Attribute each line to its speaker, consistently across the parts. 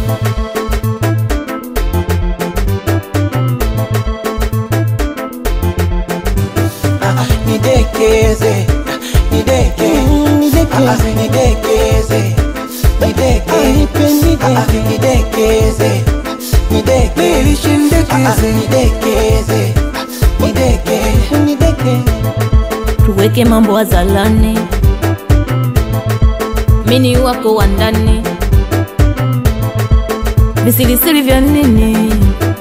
Speaker 1: Ah, ah, nidekeze nideke Ah, ah, nidekeze nideke Ah, ah, nidekeze nideke Ah, ah, nidekeze nideke nideke
Speaker 2: tuweke mambo hadharani, mini wako wa ndani, visirisiri vya nini?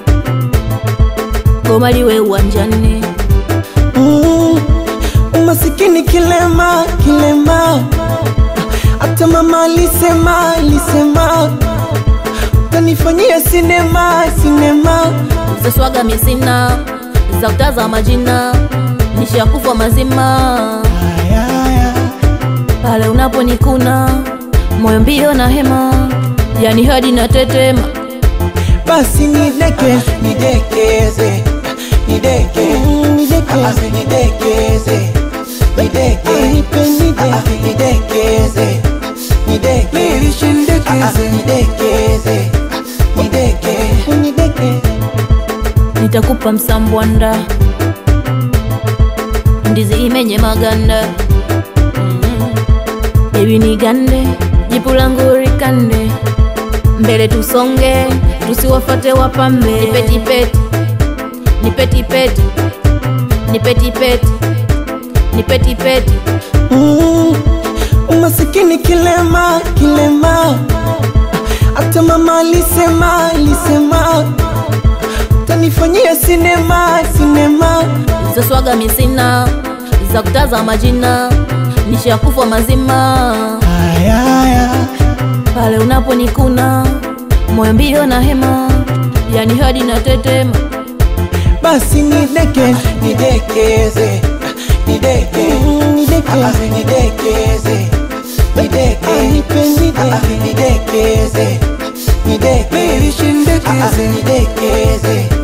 Speaker 2: Goma liwe uwanjani,
Speaker 1: Mm, umasikini kilema kilema, hata mama alisema alisema utanifanyia sinema sinema.
Speaker 2: za swaga misina za kutaza majina, nishakufa mazima
Speaker 1: Aya, aya.
Speaker 2: pale unaponikuna moyo mbio na hema, yani hadi na tetema
Speaker 1: Basi nideke nidekeze nideke Ah, ah, nidekeze nideke Ah, ah, nidekeze nideke Ah, ah, nidekeze nideke nideke
Speaker 2: nitakupa msambwanda, ndizi imenye maganda mm. Baby nigande, jipu langu rikande, mbele tusonge, tusiwafate wapambe. Nipetipeti, nipetipeti, nipetipeti, nipetipeti,
Speaker 1: Mm, umasikini kilema kilema, hata mama alisema alisema utanifanyia sinema sinema.
Speaker 2: za swaga misina za kutaza majina, nishakufa mazima
Speaker 1: Aya, aya.
Speaker 2: pale unaponikuna moyo mbio na hema, yani hadi na tetema
Speaker 1: Basi nideke nidekeze nideke nideke nidekeze nideke Ah, ah, nidekeze nideke Ah, ah, nidekeze